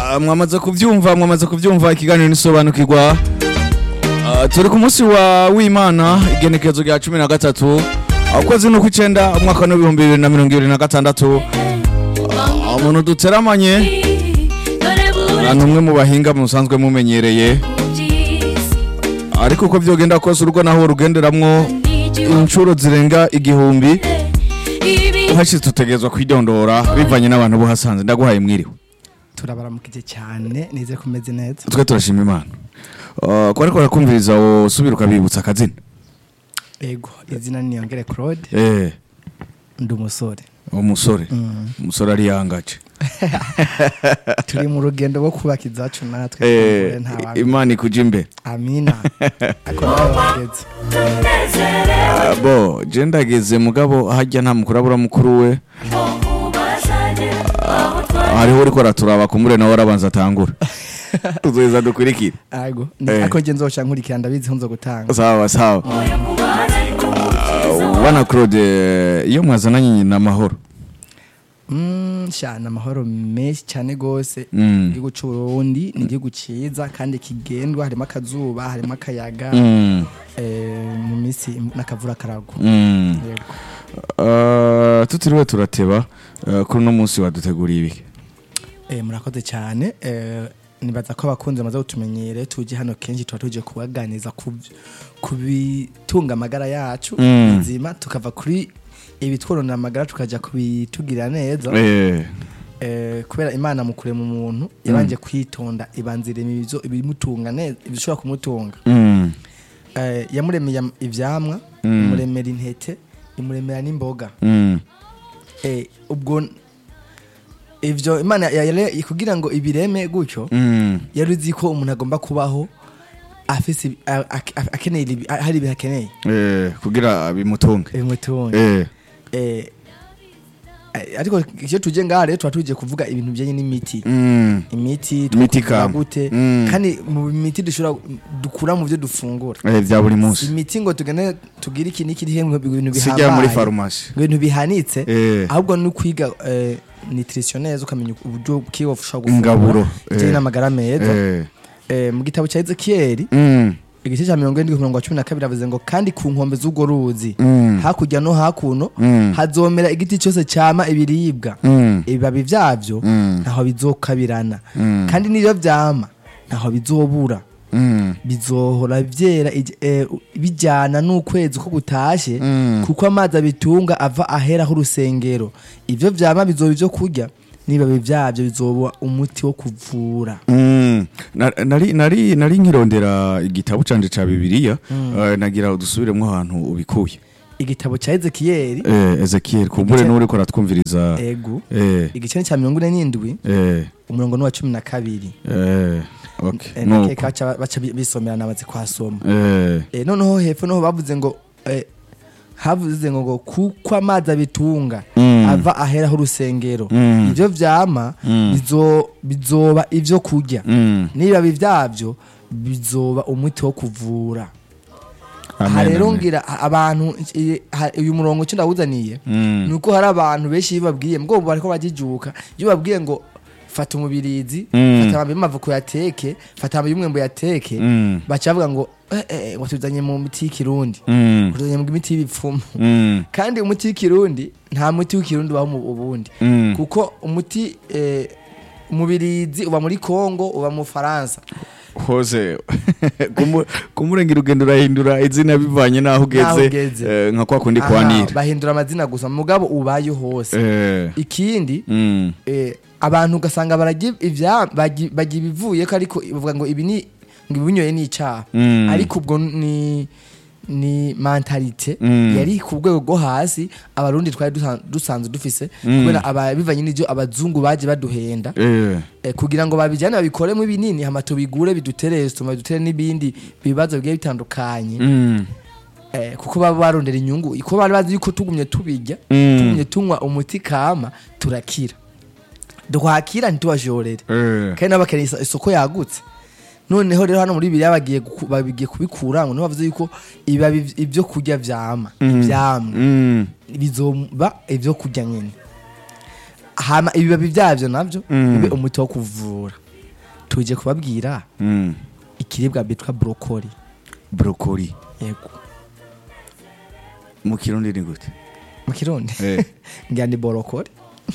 Ah, mwamaze kuvyumva mwamaze kuvyumva ikiganiro nisobanukirwa Ah, turi ku munsi wa w'imana igenekerezo rya cumi na gatatu ukwezi no kw'icenda umwaka w'ibihumbi bibiri na mirongo ibiri na gatandatu Ah, umuntu duteramanye ah, ni umwe mu bahinga musanzwe mumenyereye ariko uko vyogenda kose urugo naho rugenderamwo inshuro zirenga igihumbi uhashitse tutegerezwa kwidondora bivanye n'abantu buhasanze ndaguhaye mwiriwe turabaramukije cyane nize kumeze neza twe turashima imana Uh, ko ariko barakumviriza usubira ukabibutsa akazina ego izina ni Niyongere Claude eh ndi umusore umusore umusore ari yangaje turi mu rugendo rwo kubaka izacu natwe eh kumbure nta bantu. imana ikuje imbe amina ako nawe wageze Ah, bo je ndageze mugabo hajya nta mukuru abura mukuru we hariho uriko araturaba kumure nawe arabanza atangura tuzoheza dukurikire ago Eh. ako nge nzoca nkurikira ndabizi nzo gutanga sawa sawa Ah, bana claude iyo mwazananye nyina amahoro Mm, sha ni amahoro menshi cyane gose Mm. igihugu c'uburundi ni igihugu ciza kandi kigendwa harimo akazuba harimo akayaga Mm, eh, mu minsi n'akavura karagwa mm. yego Uh, tutiriwe turateba uh, kuri uno munsi waduteguriye ibiki Eh, murakoze cyane eh, nibaza ko abakunzi bamaze kutumenyere tuje hano kenshi tuba tuje kubaganiza ku ku bitunga amagara yacu Mm. bizima tukava kuri ibitwononera amagara tukaja kubitugirira neza eh, eh, kubera imana mu kurema umuntu yabanje kwitonda ibanzira ibizo ibimutunga neza ibishobora kumutunga mm, eh, yamuremeye am- ivyamwa Mm. imuremera intete imuremera n'imboga mm, eh, ubwo ivyo imana ya- yare- kugira ngo ibireme gutyo mm, yari uzi ko umuntu agomba kubaho afise ibi- a- a- a- akeneye ibi- a- hari ibintu akeneye eh, kugira bimutunge bimutunga eh, Eh, eh, ariko iyo tuje ngaha rero tuba tuje kuvuga ibintu bijanye n'imiti mm, imiti Imiti twakuvura kama. gute Mm. kandi mu miti dushobora dukura mu byo dufungura eh, vya buri si munsi imiti ngo tugende tugire iki n'iki n'iki, ibintu sijya muri bihambaye farumasi ibintu bihanitse Eh. ahubwo ni ukwiga eh, nutrition neza ukamenya uburyo bwiwe ushobora Ingaburo, bijyanye eh. n'amagara meza eh, Eh, mu gitabo cya ezekiyeli mm, igice cya mirongo irindwi ku murongo wa cumi na kabiri avuze ngo kandi ku nkombe z'urwo ruzi mm, hakurya no hakuno Mm. hazomera igiti cyose cyama ibiribwa mm, ibibabi byabyo Mm. ntaho bizokabirana Mm. kandi n'iyo byama ntaho bizobura mm, bizohora byera ij- eh, bijyana n'ukwezi ko gutashe Mm. kuko amazi abitunga ava aheraho urusengero ibyo byama bizoba ibyo kurya n'ibibabi byabyo bizoba umuti wo kuvura mm. Na- nari nari nari nkirondera igitabo canje ca bibiliya eh, nagira udusubiremwo ahantu ubikuye igitabo cya ezekiyeli eh, ezekiel kumbure Igice- n'uriko aratwumviriza egu eh, igice ni cya mirongo ine n'indwi eh, umurongo ni uwa cumi na kabiri eh, okay, Eh, nuko. nakeka baca baca bi- bisomera nabazi kwasoma eh, Eh, noneho hepfo noho bavuze ngo eh, havuze ngo ngo kuko amazi abitunga Mm. ava aheraho urusengero Mm. ivyo vyama Mm. bizo- bizoba ivyo kurya mm, n'ibibabi vyavyo bizoba umuti wo kuvura amen, aha rero amen. ngira a- abantu eh, ha- uyu murongo cyo ndawuzaniye Mm. ni uko hari abantu benshi iyo babwiye mbwo bariko bajijuka iyo babwiye ngo fata umubirizi Mm. fata amababi y'amavuko yateke fata amababi y'umwembe yateke Mm. baca bavuga ngo eh, eh, watuzanye mu miti y'ikirundi Mm. watuzanye mu miti y'ibipfumu Mm. kandi umuti w'ikirundi nta muti w'ikirundi ubaho mu bundi Mm. kuko umuti eh, umubirizi uba muri kongo uba mu faransa hose Kumu- kumurengera ugenda urahindura izina bivanye n'aho N'aho ugeze ugeze. eh, nka kwa kundi Aha, kwanira bahindura amazina gusa mugabo ubaye hose Eh, ikindi mm, eh, abantu ugasanga barajya ibya bagi- bajya ibivuye ko ariko bavuga ngo ibi ni ngo ibinyoye ni icyaha Mm. ariko ubwo ni ni mentalite Mm. yari ku rwego rwo hasi abarundi twari dusa- dusanzwe dufise kubera aba- bivanye n'ibyo abazungu baje baduhenda eh, eh, kugira ngo babijyane babikoremo ibinini hama tubigure bidutere tuma bidutere n'ibindi bibazo bigiye bitandukanye mm, eh, kuko baba barondera inyungu ko bari bazi yuko tugumye tubirya Mm. tugumye tunywa umuti kama turakira twakira ntitubajorere eh, kandi nabo bakeneye isa- isoko yagutse noneho rero hano muri bibiri bagiye guku- bagiye kubikura ngo niho bavuze yuko ibibabi ibyo kurya vyama ivyamwa mm, bizoba ibyo kurya nyine hama ibibabi byavyo navyo Mm. bibe umuti wo kuvura tuje kubabwira Mm. ikiribwa bitwa brokoli brokoli yego mu kirundi ni gute mu kirundi Eh. ngira ni borokoli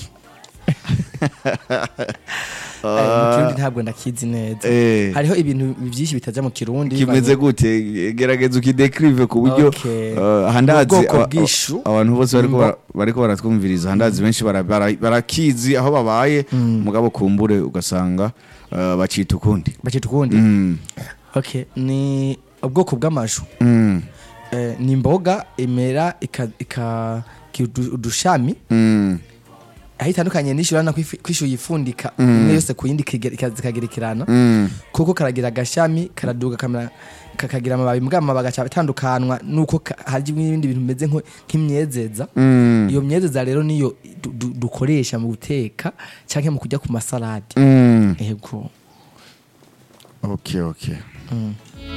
Eh, mu kirundi ntabwo ndakizi neza Eh. hariho ibintu byinshi bitaja mu kirundi kimeze gute gerageza ukidekirive ku buryo Okay. eh, handazi Ubwoko aba- bw'ishu. abantu bose bariko Imbo- bara- bariko baratwumviriza handazi benshi bara- bara- barakizi aho babaye mugabo kumbure ugasanga eh, bacita ukundi bacita ukundi Mm. okay ni ubwoko bw'amashu Mm. Eh, ni imboga imera ika- ika- ki- udu- udushami Mm. aho itandukanye n'ishu urabona ko ifi- ko ishu yifundika imwe yose ku yindi ikige- ika- zikagerekerana Mm. kuko karagira agashami karaduga kamera kakagira amababi mbwa amababi agaca atandukanwa nuko ka- hari ibindi bintu bimeze nko- nk'imyezeza Mm. iyo myezeza rero niyo du- du- dukoresha mu guteka cyangwa mu kujya ku masalade Mm. yego okay okay Mm.